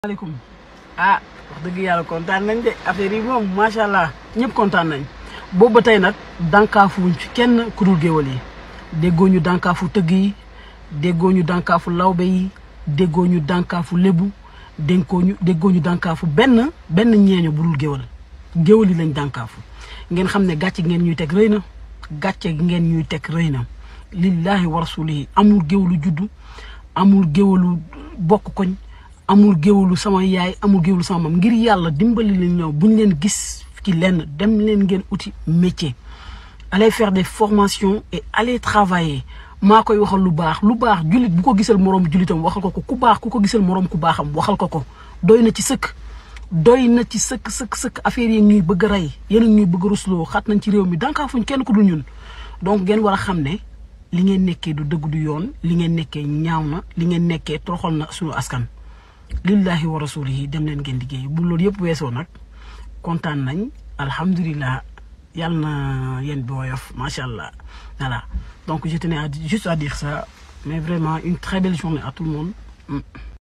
maaleykum ah wax dëgg yàlla kontaan nañ de affaire yi moom macha allah ñëpp kontaan nañ boobu ba tey nag dànkaafuwuñ ci kenn ku dul géwal yi déggoo ñu dànkaafu tëgg yi déggoo ñu dànkaafu lawbe yi déggoo ñu dànkaafu lébu dénkoo ñu déggoo ñu dànkaafu benn benn ñeeño bu dul géwal géwal yi lañ dànkaafu ngeen xam ne gàcce ngeen ñuy teg rëy na gàcce ngeen ñuy teg rëy na lillahi wa rasulihi amul géwalu juddu amul géwalu bokk koñ amul géwalu sama yaay amul géwalu sama mam ngir yàlla dimbali leen ñëw buñ leen gis ci lenn dem leen ngeen uti métier allez faire des formations et allez travailler maa koy waxal lu baax lu baax jullit bu ko gisal moroom jullitam waxal ko ko ku baax ku ko gisal moroom ku baaxam waxal ko ko doy na ci sëkk doy na ci sëkk sëkk sëkk affaire yi ñuy bëgg a rey yéen ñuy bëgg a rusloo xat nañ ci réew mi dankaafuñ kenn ku dul ñun donc ngeen war a xam ne li ngeen nekkee du dëgg du yoon li ngeen nekkee ñaaw na li ngeen nekkee toroxal na suñu askan lillahi wa rasulihi dem leen ngeen liggéey bu loolu yëpp weesoo nag kontaan nañ alhamdulilah yàlla na yéen bi woyof macha allah voilà donc je tenais à juste à dire ça mais vraiment une très belle journée à tout le monde